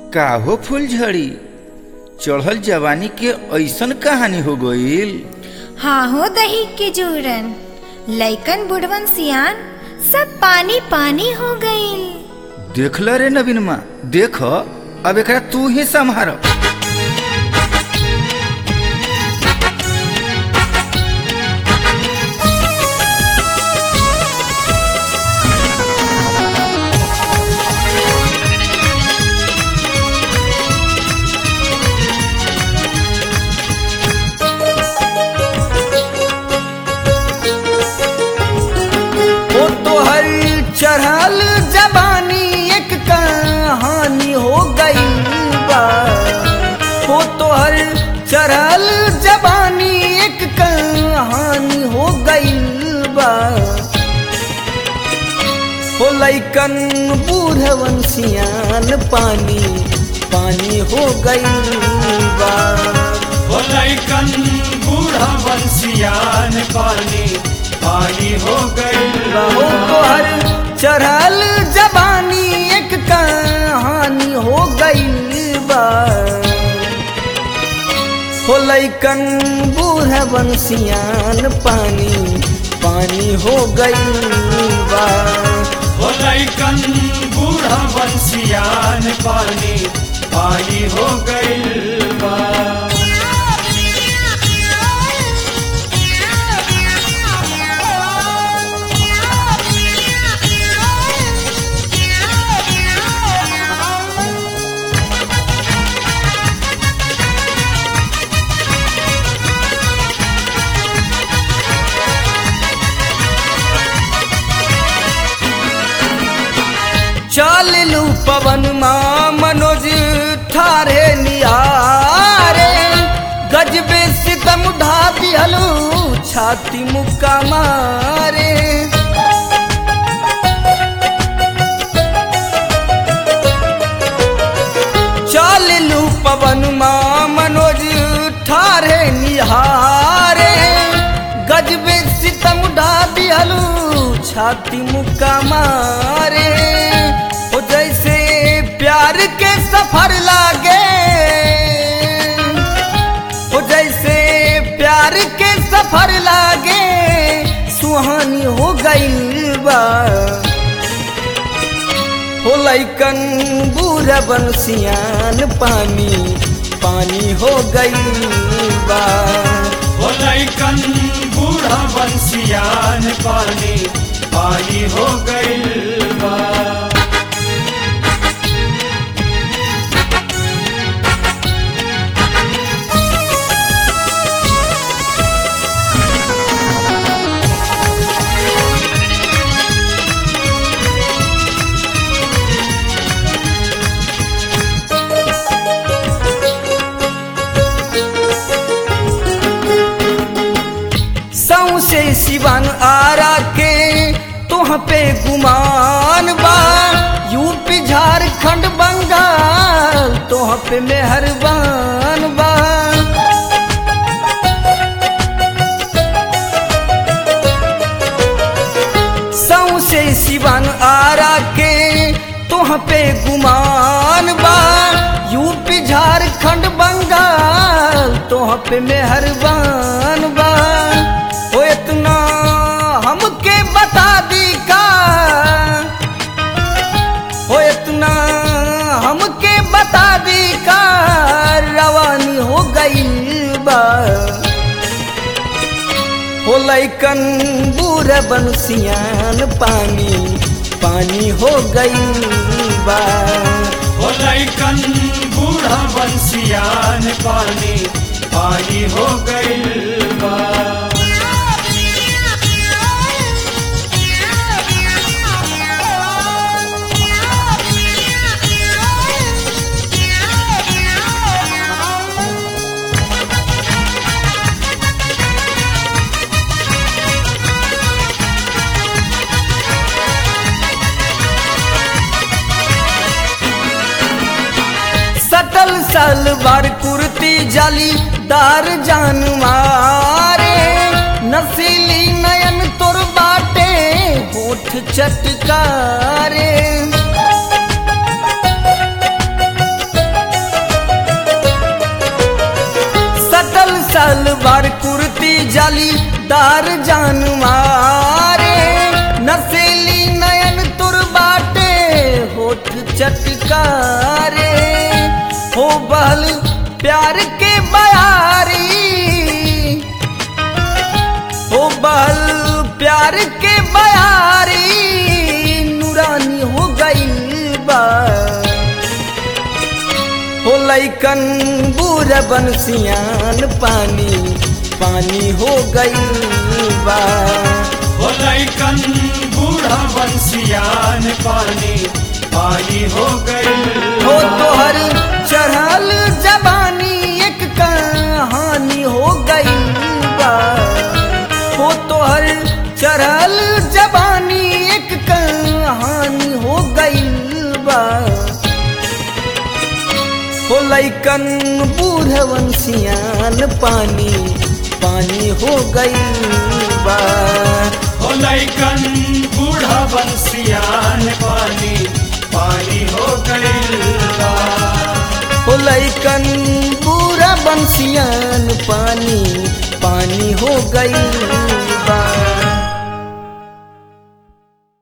काहो फूलझड़ी चढ़ल जवानी के ऐसन कहानी हो गईल हाँ हो दही के जोरन लइकन बुढ़वन सियान सब पानी पानी हो गईल देखल रे नवीनमा देख अब एकरा तू ही संभार ओ तोहर चढ़ल जबानी एक कहानी हो गई बा ओ तोहर चढ़ल जबानी एक कहानी हो गई बा ओ लइकन बूढ़वन सियान पानी पानी हो गई बा हो लइकन बूढ़ा बंसियान पानी पानी हो गई हो तोहर चढ़ल जबानी एक कहानी हो गई बा हो लइकन बूढ़ बंसियान पानी पानी हो गई बा हो लइकन बूढ़ा बंसियान पानी पानी हो गई बा चल लू पवन माँ मनोज ठारे निहारे गजबे सितम ढा दिहलू छाती मुक्का मारे चल लू पवन माँ मनोज ठारे निहारे गजबे सितम ढा दिहलू छाती मुक्का मारे हो जैसे प्यार के सफर लागे हो जैसे प्यार के सफर लागे सुहानी हो गई बा हो लइकन बूढ़ा बंसियान पानी पानी हो गई बा हो लइकन बूढ़ा बंसियान पानी पानी हो गई बा सौसे सिवन आरा के तुह पे गुमान बा यूपी झारखंड बंगाल तुह पे मेहरबान बा सौसे सिवन आरा के तुह पे गुमान बा यूपी झारखंड बंगाल तुह पे मेहरबान बा ओ इतना हमके बता दी का हो इतना हमके बता दी का रवानी हो गई बा हो लइकन बूढ़ बंसियान पानी पानी हो गई बा हो लइकन बूढ़ा बंसियान पानी पानी हो गई बा सटल सलवार कुर्ती जाली दार जान मारे नसीली नयन तोर बाटे होठ चटकारे जालीदार जान मारे नसेली नयन तुर बाटे होठ चटकारे हो बहल प्यार के बयारी हो बहल प्यार के बयारी नूरानी हो गई बा हो लैकन बूढ़ बंसियान पानी पानी हो गई बा हो लैकन बूढ़ा बंसियान पानी पानी हो गई हो तोहर चढ़ल जबानी एक कहानी हो गई बा हो तोहर चढ़ल जबानी एक कहानी हो गई बा हो लैकन बूढ़वन सियान पानी पानी हो गई बा हो लैकन बूढ़ा बंसियान पानी पानी हो गई बा हो लैकन पूरा बंसियान पानी पानी हो गई बा